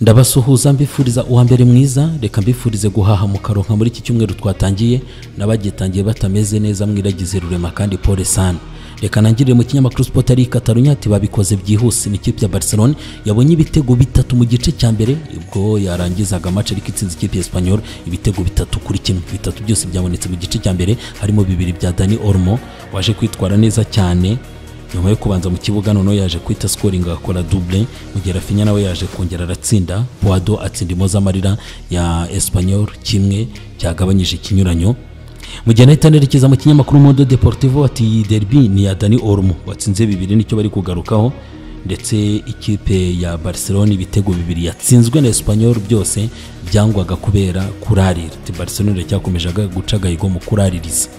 ndabasuhuza mbifuriza uwa mbere mwiza reka mbifurize guhaha mu karonka muri iki cyumweru twatangiye n'abagitangiye batameze neza mwiragize rurema kandi pole sana reka nangirire mu kinyamakuru sport ari Katarunya ati babikoze byihuse ni ikipe ya Barcelona yabonye ibitego bitatu mu gice cya mbere ubwo yarangizaga match ariko itsinze ikipe ya Espanyol ibitego bitatu kuri kimwe bitatu byose byabonetse mu gice cya mbere harimo bibiri bya Dani Olmo waje kwitwara neza cyane nyuma yo kubanza mu kibuga noneho yaje kwita scoring agakora double mu gihe Rafinha nawe yaje kongera aratsinda Poado atsinda imoza amarira ya Espanyol kimwe cyagabanyije ikinyuranyo mu gihe nahita nerekeza mu kinyamakuru modo deportivo ati derby ni ya dani orumu watsinze bibiri nicyo bari kugarukaho ndetse ikipe ya barcelona ibitego bibiri yatsinzwe na espanyol byose byangwaga kubera kurarira barcelona iracyakomeje guca agahigo mu kuraririza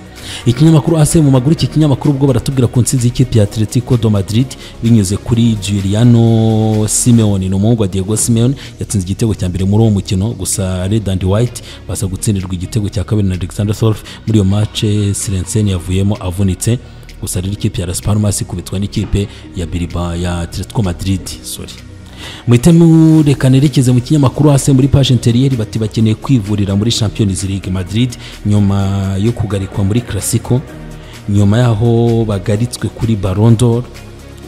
ikinyamakuru ase mu maguru iki kinyamakuru ubwo baratubwira ku nsinzi y'ikipe ya atletico do madrid binyuze kuri juliano simeone ni umuhungu wa diego simeone yatsinze igitego cya mbere muri uwo mukino gusa red and white baza gutsindirwa igitego cya kabiri na alexander solf muri iyo mace sirenseni yavuyemo avunitse gusa rero ikipe ya las palmas ikubitwa n'ikipe ya biriba ya atletico madrid sorry muhite mureka nerekeze mu kinyamakuru hasi muri paje interiyeri bati bakeneye kwivurira muri champions league madrid nyuma yo kugarikwa muri classico nyuma y'aho bagaritswe kuri barondor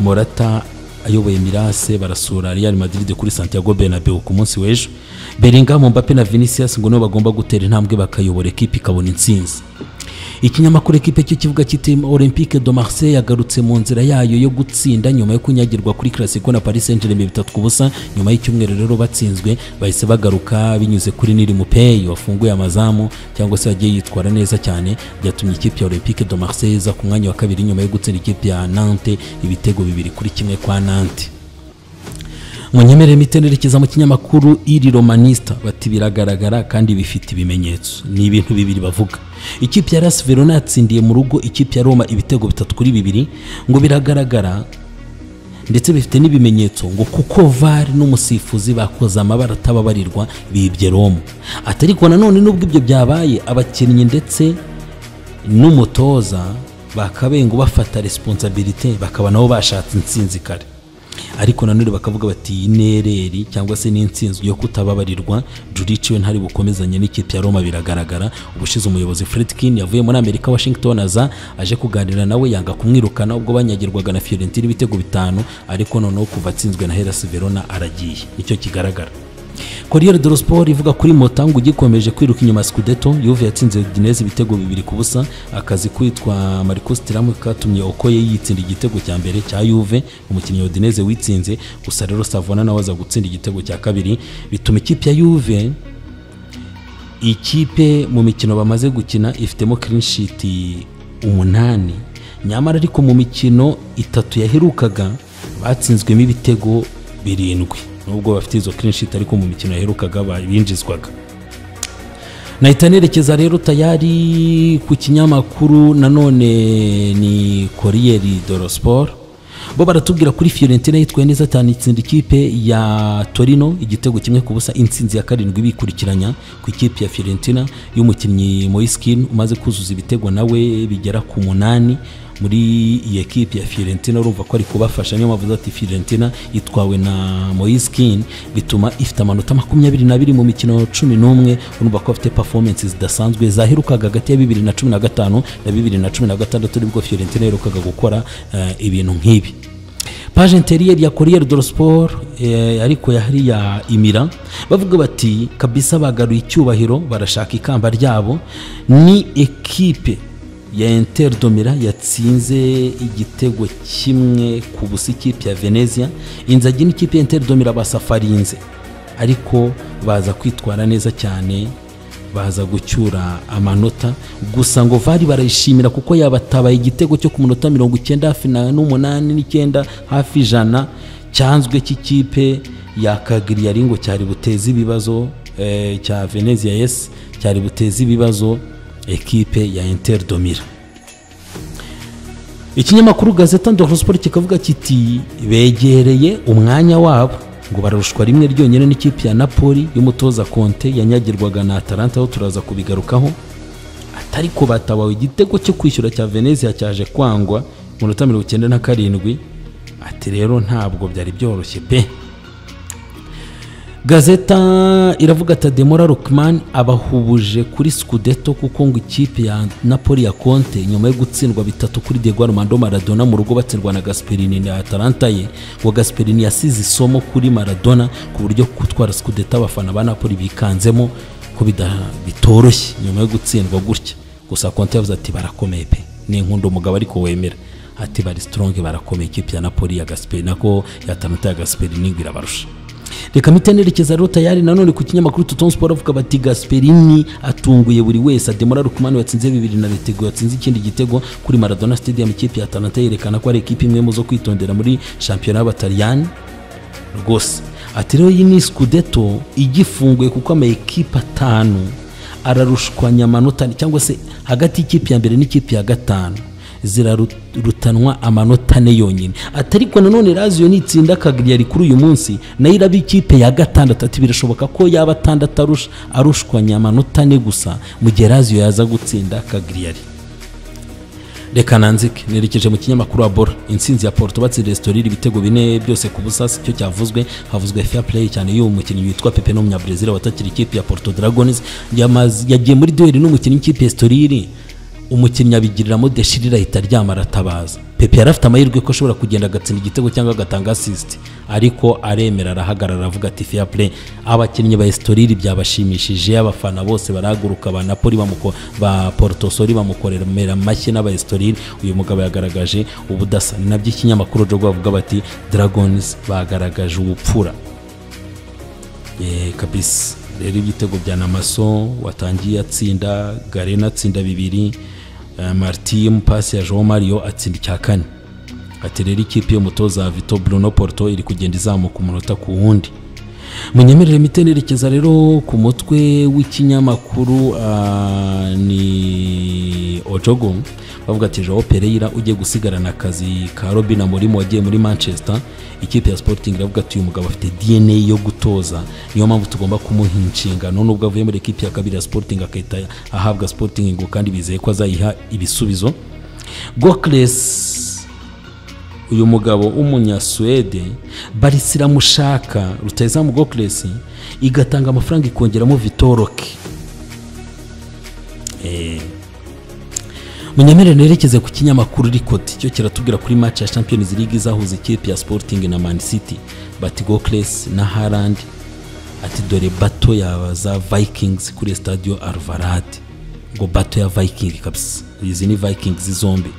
morata ayoboye mirase barasura real madrid kuri santiago bernabeu ku munsi w'ejo belinga mbappe na vinicius ngo nibo bagomba gutera intambwe bakayobora ekipi ikabona intsinzi ikinyamakuru ekipe cy'ikibuga cy'iteme olympique de marseille yagarutse mu nzira yayo yo gutsinda nyuma yo kunyagirwa kuri classico na paris saint germain bitatu ku busa nyuma y'icyumweru rero batsinzwe bahise bagaruka binyuze kuri niri mupeyi wafunguye amazamu cyangwa se yagiye yitwara neza cyane byatumye ikipe ya olympique de marseille iza ku mwanya wa kabiri nyuma yo gutsinda ikipe ya nante ibitego bibiri kuri kimwe kwa nante munyemerere mitenerekeza mu kinyamakuru iri romanista bati biragaragara kandi bifite ibimenyetso ni ibintu bibiri bavuga ikipe ya rasi verona yatsindiye mu rugo ikipe ya roma ibitego bitatu kuri bibiri ngo biragaragara ndetse bifite n'ibimenyetso ngo kuko var n'umusifuzi bakoze amabara atababarirwa bibye roma atariko nanone nubwo ibyo byabaye abakinnyi ndetse n'umutoza bakabenga bafata resiponsabirite bakaba nabo bashatse intsinzi kare ariko nanone bakavuga bati inereri cyangwa se n'insinzi yo kutababarirwa jurici we ntari bukomezanye n'ikipe ya roma biragaragara ubushize umuyobozi fredkin yavuye muri amerika washington aza aje kuganira nawe yanga kumwirukana ubwo banyagirwaga na fiorentina ibitego bitanu ariko noneho kuva atsinzwe na herasi verona aragiye nicyo kigaragara Corriere dello Sport ivuga kuri Motango ugikomeje kwiruka inyuma Scudetto Juve yatsinze Udinese ibitego bibiri ku busa akazi kwitwa Marcus Thuram katumye Okoye yitsinda igitego cya mbere cya Juve umukinnyi wa Udinese witsinze gusa rero Savona nawe aza gutsinda igitego cya kabiri bituma ikipe ya Juve ikipe mu mikino bamaze gukina ifitemo clean sheet umunani nyamara ariko mu mikino itatu yaherukaga batsinzwemo ibitego birindwi nubwo bafite izo clean ariko mu mikino yaherukaga binjizwaga nahita nerekeza rero tayari ku kinyamakuru nanone ni koriyeri doro siporo bo baratubwira kuri Fiorentina yitwaye neza cyane itsinda ikipe ya Torino igitego kimwe ku busa intsinzi ya karindwi bikurikiranya ku ikipe ya Fiorentina y'umukinnyi Moiskin umaze kuzuza ibitego nawe bigera ku munani muri iyi ekipe ya Fiorentina urumva ko ari kubafasha niyo mpamvu ati Fiorentina itwawe na Moiskin bituma ifite amanota makumyabiri n'abiri mu mikino cumi n'umwe urumva ko afite performance zidasanzwe zaherukaga hagati ya bibiri na cumi na gatanu na bibiri na cumi na gatandatu nibwo Fiorentina yaherukaga gukora ibintu nk'ibi paje interiyeri ya Corriere dello Sport ariko yari ya Imira bavuga bati kabisa bagaruye icyubahiro barashaka ikamba ryabo ni ekipe ya Inter Domira yatsinze igitego kimwe ku busa ikipe ya Venezia inzagi n'ikipe ya Inter Domira basafarinze ariko baza kwitwara neza cyane baza gucyura amanota gusa ngo vari barayishimira kuko yabatabaye igitego cyo ku munota mirongo icyenda hafi n'umunani n'icyenda hafi ijana cyanzwe cy'ikipe ya kagiriyari ngo cyari buteze ibibazo cya venezia yesi cyari buteze ibibazo ekipe ya Inter Domira ikinyamakuru gazeta ndoro siporo kikavuga kiti begereye umwanya wabo ngo bararushwa rimwe ryonyine n'ikipe ya napoli y'umutoza konte yanyagirwaga na atalanta aho turaza kubigarukaho atariko batabawe igitego cyo kwishyura cya venezia cyaje kwangwa munota mirongo icyenda na karindwi ati rero ntabwo byari byoroshye pe gazeta iravuga ati demora rukman abahubuje kuri scudeto kuko ngo ikipe ya napoli ya conte nyuma yo gutsindwa bitatu kuri diego armando maradona mu rugo batsindwa na gasperini na atalanta ye ngo gasperini yasize isomo kuri maradona ku buryo gutwara scudeto abafana ba napoli bikanzemo ko bida- bitoroshye nyuma yo gutsindwa gutya gusa conte yavuze ati barakomeye pe ni inkunda umugabo ariko wemera ati bari strong barakomeye ikipe ya napoli ya gasperini nako ya atalanta ya gasperini ngo irabarusha reka mpite nerekeza rero tayari nanone ku kinyamakuru tutone siporo avuga bati gasperini atunguye buri wese ademora rukumani watsinze bibiri na retego yatsinze ikindi gitego kuri maradona stadium ikipe ya atalanta yerekana ko ari ikipe imwe mu zo kwitondera muri shampiyona y'abataliyani rwose ati rero iyi ni scudeto igifunguye kuko amayekipe atanu ararushwanya amanota cyangwa se hagati y'ikipe ya mbere n'ikipe ya gatanu zirarutanwa amanota ane yonyine ati ariko nanone raziyo nitsinda kagiriyari kuri uyu munsi nayo iraba ikipe ya gatandatu ati birashoboka ko yaba atandatu arusha arushwanya amanota ane gusa mu gihe raziyo yaza gutsinda kagiriyari reka nanzike nerekeje mu kinyamakuru wa bora intsinzi ya porto batsinze resitorira ibitego bine byose ku busa si cyo cyavuzwe havuzwe fair play cyane y'uwo mukinnyi witwa pepe n'umunyabrazil watakira ikipe ya porto dragons yamaze- yagiye muri duheri n'umukinnyi w'ikipe ya resitoriri umukinnyi abigiriramo deshirira ahita aryama aratabaza pepe yari afite amahirwe ko ashobora kugenda agatsinda igitego cyangwa agatanga asisiti ariko aremera arahagarara aravuga ati fair play abakinnyi ba esitoriri byabashimishije abafana bose barahaguruka ba napoli bamuko ba portosori bamukorera amashyi n'aba esitoriri uyu mugabo yagaragaje ubudasa ni nabyo ikinyamakuru rero bavuga bati dragons bagaragaje ubupfura Eh, kabisa rero ibitego bya namaso watangiye atsinda garena atsinda bibiri eh, martim pasi ya jean mario atsinda icya kane ati rero ikipe y'umutoza wa vito bruno porto iri kugenda izamuka umunota ku wundi munyemerere mite nerekeza rero ku mutwe w'ikinyamakuru ah, ni ojogo bavuga ati joao pereira ugiye gusigarana akazi ka robin amurimo wagiye muri manchester ikipe ya sporting iravuga ati uyu mugabo afite dna yo gutoza niyo mpamvu tugomba kumuha inshingano nubwo avuye muri ekipe ya kabiri ya sporting agahita ahabwa sporting ngo kandi bizeye ko azayiha ibisubizo gokles uyu mugabo w'umunyasuwede barisi iramushaka rutayizamu gokuresi igatanga amafaranga ikongeramo vitoroke munyemerere nerekeze ku kinyamakuru rikoti cyo kiratubwira kuri match ya champions league izahuza ikipe ya sporting na man city bati gokuresi na harandi ati dore bato ya za vikings kuri stadio alvarade ngo bato ya viking kabisa izi ni vikings zombi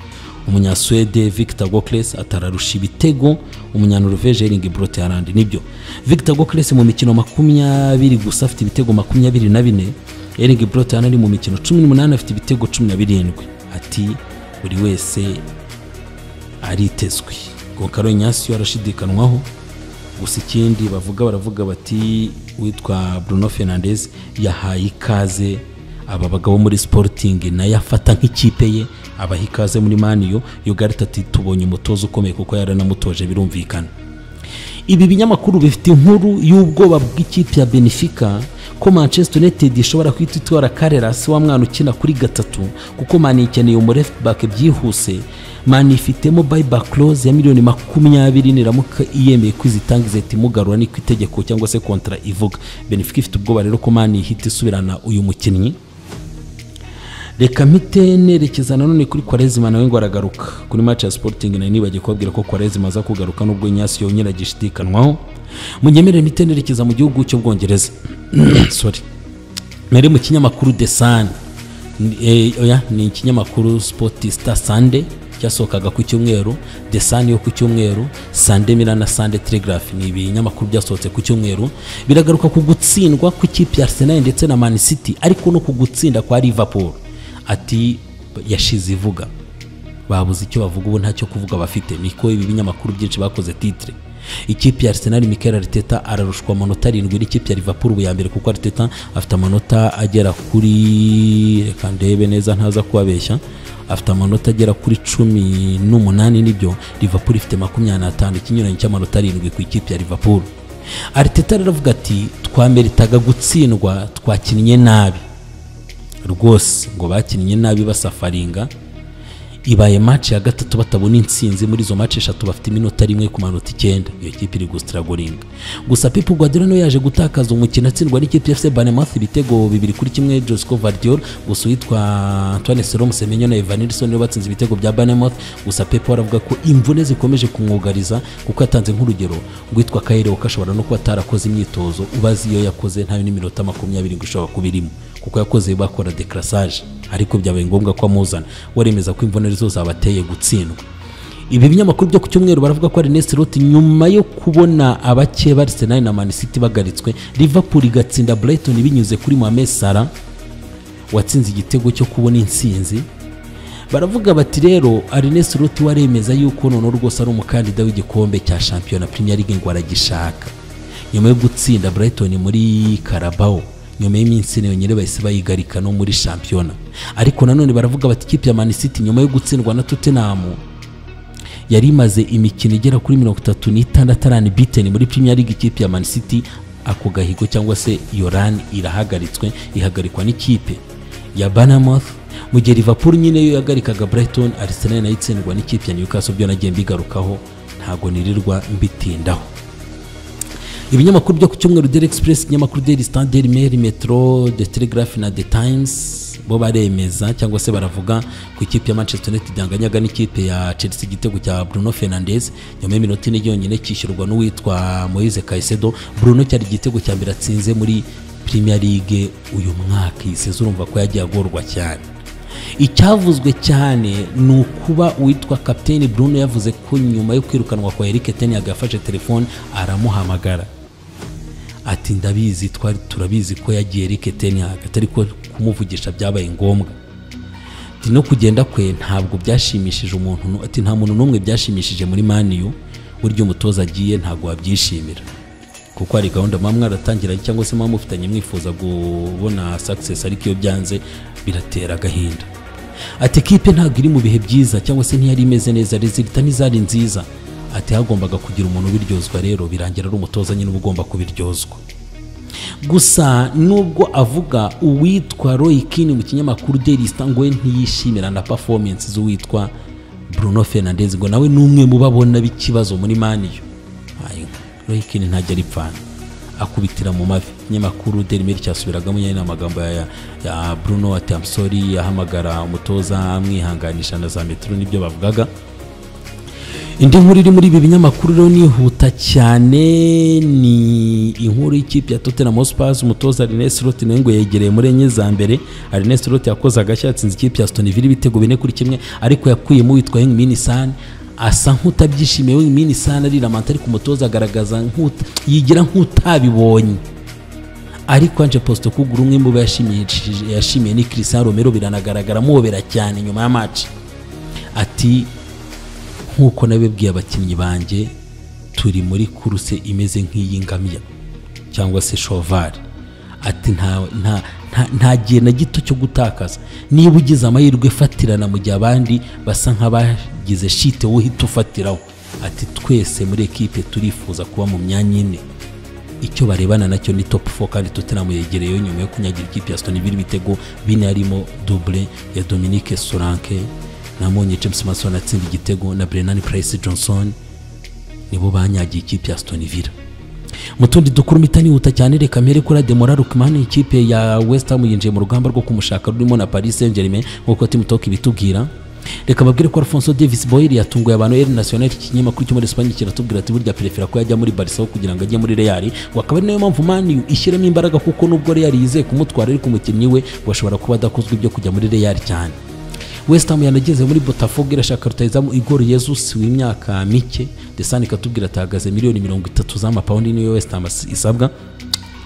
umunyaswede victor gokles atararusha ibitego umunyanoruveje eringi brote harandi nibyo victor gokles mu mikino makumyabiri gusa afite ibitego makumyabiri na bine eringi brote harandi mu mikino cumi n'umunani afite ibitego cumi na birindwi ati buri wese aritezwe ngo karo nyasiyo arashidikanwaho gusa ikindi bavuga baravuga bati witwa bruno fernandez yahaye ikaze aba bagabo muri sporting nayo afata nk'ikipe ye abaha ikaze muri maniyo yogarita ati tubonye umutoza ukomeye kuko yaranamutoje birumvikana ibi binyamakuru bifite inkuru y'ubwoba bw'ikipe ya benefica ko manchester united ishobora guhita itwara karerasi wa mwana ukina kuri gatatu kuko mani ikeneye umureft back byihuse mani ifitemo buyback clause ya miliyoni makumyabiri niramuka iyemeye kwizitangiza ihita imugarura niko itegeko cyangwa se kontra ivuga benefica ifite ubwoba rero ko mani ihita isubirana uyu mukinnyi reka mpite nerekeza nanone kuri kwarezima nawe ngo aragaruka kuri match ya sporting nayo nibagiye kubabwira ko kwarezima aza kugaruka nubwo nyasi yongera agishidikanwaho munyemerere mpite nerekeza mu gihugu cy'ubwongereza sorry mbere mu kinyamakuru the sun Ni- eh, oya, ni ikinyamakuru sportista sunday cyasohokaga ku cyumweru the sun yo ku cyumweru sunday mirror na sunday telegraph ni ibinyamakuru byasohotse ku cyumweru biragaruka ku gutsindwa kw'ikipe ya arsenal ndetse na man city ariko no ku gutsinda kwa liverpool ati yashize ivuga babuze icyo bavuga ubu ntacyo kuvuga bafite niko ibi binyamakuru byinshi bakoze titre ikipe ya arsenal mikel ariteta ararushwa amanota arindwi n'ikipe ya liverpool ubu ya mbere kuko ariteta afite amanota agera kuri reka ndebe neza ntaza kubabeshya afite amanota agera kuri cumi n'umunani nibyo liverpool ifite makumyabiri n'atanu ikinyuranyo cy'amanota arindwi ku ikipe ya liverpool ariteta rero avuga ati twameritaga gutsindwa twakinnye nabi rwose ngo bakinnye nabi basafaringa ibaye match ya gatatu batabona intsinzi muri izo match eshatu bafite iminota rimwe ku manota icyenda iyo kipe iri gusitaragoringa gusa Pep Guardiola niwe yaje gutakaza umukino atsindwa n'ikipe FC Bournemouth ibitego bibiri kuri kimwe Josco Vardiol gusa uwitwa Antoine Selomo Semenyo na Ivan Nilsson nibo batsinze ibitego bya Bournemouth gusa Pep aravuga ko imvune zikomeje kumwugariza kuko yatanze nk'urugero rwitwa Kaire ukashobora no kuba atarakoze imyitozo ubazi iyo yakoze ntayo n'iminota makumyabiri ngo ishobora kuba irimo kuko yakoze bakora decrassage ariko byabaye ngombwa ko amuzana waremeza ko imvune zo zabateye gutsindwa ibi binyamakuru byo ku cyumweru baravuga ko Ernest Lot nyuma yo kubona abake Arsenal na Man City bagaritswe Liverpool igatsinda Brighton binyuze kuri Mohamed Salah watsinze igitego cyo kubona intsinzi baravuga bati rero Ernest Lot waremeza yuko noneho rwose ari umukandida w'igikombe cya shampiyona Premier League ngo aragishaka nyuma yo gutsinda Brighton muri Carabao nyuma y'iminsi ine nyine bahise bayigarika no muri shampiyona ariko nanone baravuga bati ikipe ya Man City nyuma yo gutsindwa na Tottenham yari imaze imikino igera kuri mirongo itatu n'itandatu arani biteni muri Premier League ikipe ya Man City ako gahigo cyangwa se iyo rani irahagaritswe ihagarikwa n'ikipe ya Bournemouth mu gihe Liverpool nyine yo yagarikaga Brighton Arsenal nayo itsindwa n'ikipe ya Newcastle byo nagiye mbigarukaho ntago nirirwa mbitindaho ibinyamakuru byo ku cyumweru Daily Express ikinyamakuru Daily Star Daily Mail Metro The Telegraph na The Times bo baremeza cyangwa se baravuga ku ikipe ya Manchester United yanganyaga n'ikipe ya Chelsea igitego cya Bruno Fernandes nyuma y'iminota ine yonyine kishyurwa n'uwitwa Moise Caicedo Bruno cyari igitego cya mbere atsinze muri Premier League uyu mwaka iyi sezo urumva ko yagiye agorwa cyane icyavuzwe cyane ni ukuba uwitwa kapiteni Bruno yavuze ko nyuma yo kwirukanwa kwa Eric Ten Hag yafashe telefone aramuhamagara ati ndabizi twari turabizi ko yagiye Eric Ten Hag atari ko kumuvugisha byabaye ngombwa ati no kugenda kwe ntabwo byashimishije umuntu ati nta muntu n'umwe byashimishije muri maniyu buryo umutoza agiye ntabwo wabyishimira kuko hari gahunda muba mwaratangiranye cyangwa se muba mufitanye mwifuza kubona success ariko iyo byanze biratera agahinda ati kipe ntabwo iri mu bihe byiza cyangwa se ntiyari imeze neza rezilita ntizari nziza ati hagombaga kugira umuntu ubiryozwa rero birangira ari umutoza nyine uba ugomba kubiryozwa gusa nubwo avuga uwitwa Roy Keane mu kinyamakuru Daily Star ngo we ntiyishimira na performance z'uwitwa Bruno Fernandes ngo nawe n'umwe mu babona b'ikibazo muri maniyo Roy Keane ntajya aripfana akubitira mu mavi ikinyamakuru Daily Mail cyasubiragamo nyine amagambo ya, ya Bruno ati I'm sorry yahamagara umutoza amwihanganisha na za metero nibyo bavugaga indi nkuru iri muri ibi binyamakuru rero nihuta cyane ni inkuru y'ikipe ya Tottenham Hotspur umutoza Arnes Slot nawe ngo yegereye muri enye za mbere Arnes Slot yakoze agashya yatsinze ikipe ya Aston Villa ibitego bine kuri kimwe ariko yakuyemo witwa Heung-min Son asa nk'utabyishimiye wenyine isana ariramanta ariko umutoza agaragaza yigira nk'utabibonye ariko anje posite kugura umwe mu bo yashimiye ni Cristiano Romero biranagaragara muhobera cyane nyuma ya match ati nk'uko nabibwiye abakinnyi banjye turi muri kuruse imeze nk'iy'ingamiya cyangwa se shovari ati nta gihe na gito cyo gutakaza niba ugize amahirwe fatirana mu gihe abandi basa nk'abagize shite wohita ufatiraho ati twese muri ekipe turifuza kuba mu myanya ine icyo barebana nacyo ni top 4 kandi Tottenham yegereyeyo nyuma yo kunyagira ikipe ya Aston Villa ibitego bine harimo double ya Dominique Solanke na Monye James Mason atsinda igitego na Brennan Price Johnson nibo banyagiye ikipe ya Aston Villa mu tundi dukuru itanihuta cyane reka mbere kuri Ademola Lookman ikipe ya West Ham yinjiye mu rugamba rwo kumushaka rurimo na Paris Saint-Germain nk'uko Team Talk ibitubwira reka babwire ko Alfonso Davis Boyle yatunguye abantu El Nacional ikinyamakuru cyo muri Espagne kiratubwira ati burya perefera ko yajya muri Barca kugira ngo ajye muri Real ngo akaba ari nayo mpamvu Man U ishyiramo imbaraga kuko nubwo Real yizeye kumutwara ariko umukinnyi we washobora kuba adakozwe ibyo kujya muri Real cyane West Ham yanageze muri Botafogo irashaka rutayizamu Igor Jesus w'imyaka mike Desani ikatubwira atahagaze miliyoni mirongo itatu z'amapawundi niyo West Ham isabwa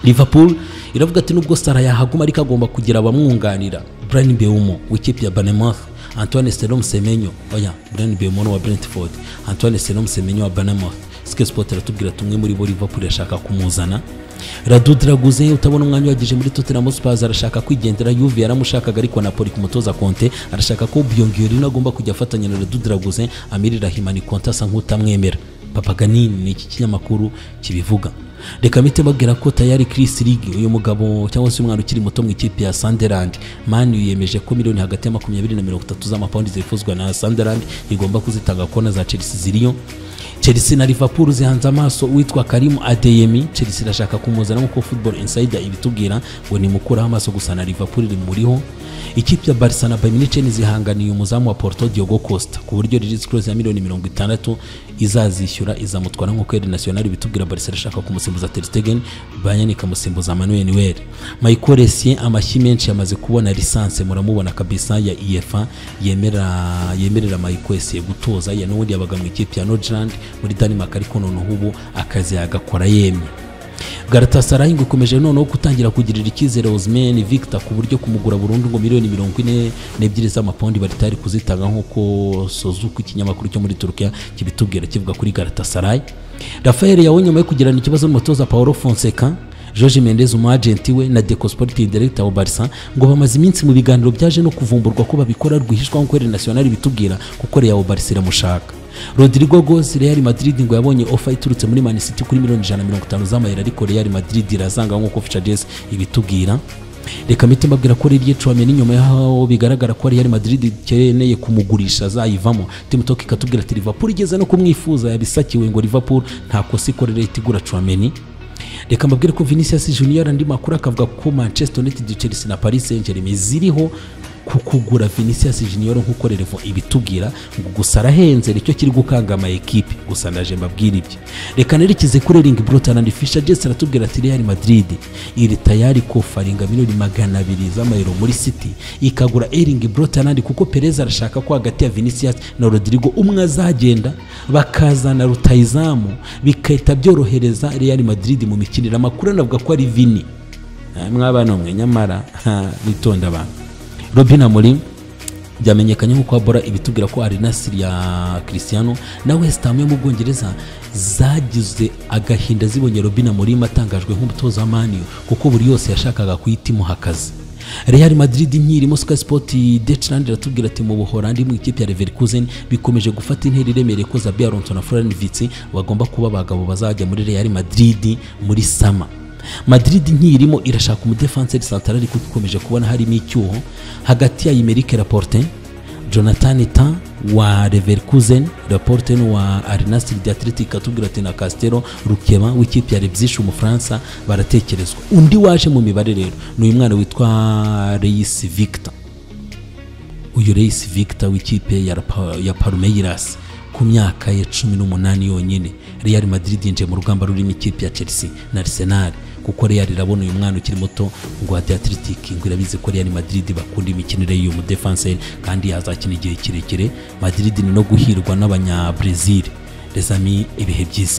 Liverpool iravuga ati nubwo Salah yahaguma ariko agomba kugira abamwunganira Brian Mbeumo w'ikipe ya Bournemouth Antoine Selom Semenyo oya Brian Mbeumo wa Brentford Antoine Selom Semenyo wa Bournemouth Sky Sport iratubwira tumwe muri bo Liverpool irashaka kumuzana Radu Draguze utabona umwanya wagije muri Tottenham Hotspur arashaka kwigendera Juve yaramushakaga ariko Napoli ku mutoza Conte arashaka ko Byongyori agomba kujya afatanya na Radu Draguze amirira Himani Conte asa nk'utamwemera Papaganini ni iki kinyamakuru kibivuga reka mpite babwira ko tayari Chris League uyu mugabo cyangwa se umwana ukiri muto mu ikipe ya Sunderland Man U yemeje ko miliyoni hagati ya makumyabiri na mirongo itatu z'amapawundi zifuzwa na Sunderland igomba kuzitanga kona za Chelsea ziriyo Chelsea na Liverpool zihanze amaso uwitwa Karimu Adeyemi Chelsea irashaka kumuzana nk'uko Football Insider ibitubwira ngo ni mukuraho amaso gusa na Liverpool rimuriho ikipe ya Barca na Bayern Munich zihanganiye umuzamu wa Porto Diogo Costa ku buryo Lilies Close ya miliyoni mirongo itandatu izazishyura izamutwara nk'uko Ede National ibitubwira Barca irashaka kumusimbuza Ter Stegen Bayern ikamusimbuza Manuel Neuer Michael Essien amashyi menshi yamaze kubona lisanse muramubona kabisa ya UEFA yemera yemerera Michael Essien gutoza ya n'ubundi yabaga mu ikipe ya Nordland muri Denmark ariko noneho ubu akazi yagakora yemye Galatasaray ngo ikomeje noneho gutangira kugirira icyizere Osimhen Victor ku buryo kumugura burundu ngo miliyoni mirongo ine n'ebyiri z'amapawundi baritari kuzitanga nk'uko Sozuku ikinyamakuru cyo muri Turukiya kibitubwira kivuga kuri Galatasaray Rafael yawe nyuma yo kugirana ikibazo n'umutoza Paulo Fonseca Jorge Mendes umwagenti we na Deco Sporting Director wa Barca ngo bamaze iminsi mu biganiro byaje no kuvumburwa ko babikora rwihishwa nk'uko Real National bitubwira kuko Real Barca iramushaka Rodrigo Goes Real Madrid ngo yabonye offer iturutse muri Man City kuri miliyoni 150 z'amayero ariko Real Madrid irazanga nk'uko Fichajes ibitubwira reka mpite mbabwira ko ririye Chouameni nyuma yaho bigaragara ko Real Madrid ikeneye kumugurisha azayivamo Team Talk ikatubwira ati Liverpool igeze no kumwifuza yabisakiwe ngo Liverpool nta kosa ikorera itigura Chouameni reka mbabwire ko Vinicius Junior andi makuru akavuga ko Manchester United Chelsea na Paris Saint-Germain ziriho ku kugura Vinicius Junior nk'uko Revo ibitubwira ngo gusa arahenze nicyo kiri gukanga ama ekipe gusa ndaje mbabwira ibyo reka nerekeze kuri Erling Brotan and Fisher Jesse aratubwira ati Real Madrid iri tayari kofaringa miliyoni magana abiri z'amayero muri City ikagura Erling Brotan and kuko Perez arashaka ko hagati ya Vinicius na Rodrigo umwe azagenda bakazana rutayizamu bikahita byorohereza Real Madrid mu mikinire amakuru anavuga ko ari Vini mwabana mwe nyamara bitonda abantu robin amorim byamenyekanye nk'uko habora ibitubwira ko ari nasiri ya christiano na west ham yo mu bwongereza zagize agahinda zibonye robin amorim atangajwe nk'umutoza wa maniyo kuko buri yose yashakaga kuhita imuha akazi Real Madrid nkirimo Sky Sport Deutschland iratubwira ati mu Buholandi mu ikipe ya Leverkusen bikomeje gufata intera iremereye ko Xabi Alonso na Florian Wirtz bagomba kuba abagabo bazajya muri Real Madrid muri sama Madrid nkirimo irashaka umudefanseri central ariko ikomeje kubona harimo icyuho hagati ya Imeric Laporte Jonathan Ita wa Leverkusen Laporte wa Arenasir de Atletico ikatubwira ati na Castelo Rukeba w'ikipe ya Leipzig umufaransa baratekerezwa undi waje mu mibare rero ni uyu mwana witwa Reis Victor uyu Reis Victor w'ikipe ya, ya Palmeiras ku myaka ya cumi n'umunani yonyine Real Madrid yinjiye mu rugamba rurimo ikipe ya Chelsea na Arsenal kuko Real irabona uyu mwana ukiri muto ngo ate Athletic ngo irabizi ko Real Madrid bakunda imikinire y'uyu mudefenseur kandi yazakina igihe kirekire Madrid ni no guhirwa n'abanya Brazil les amis ibihe byiza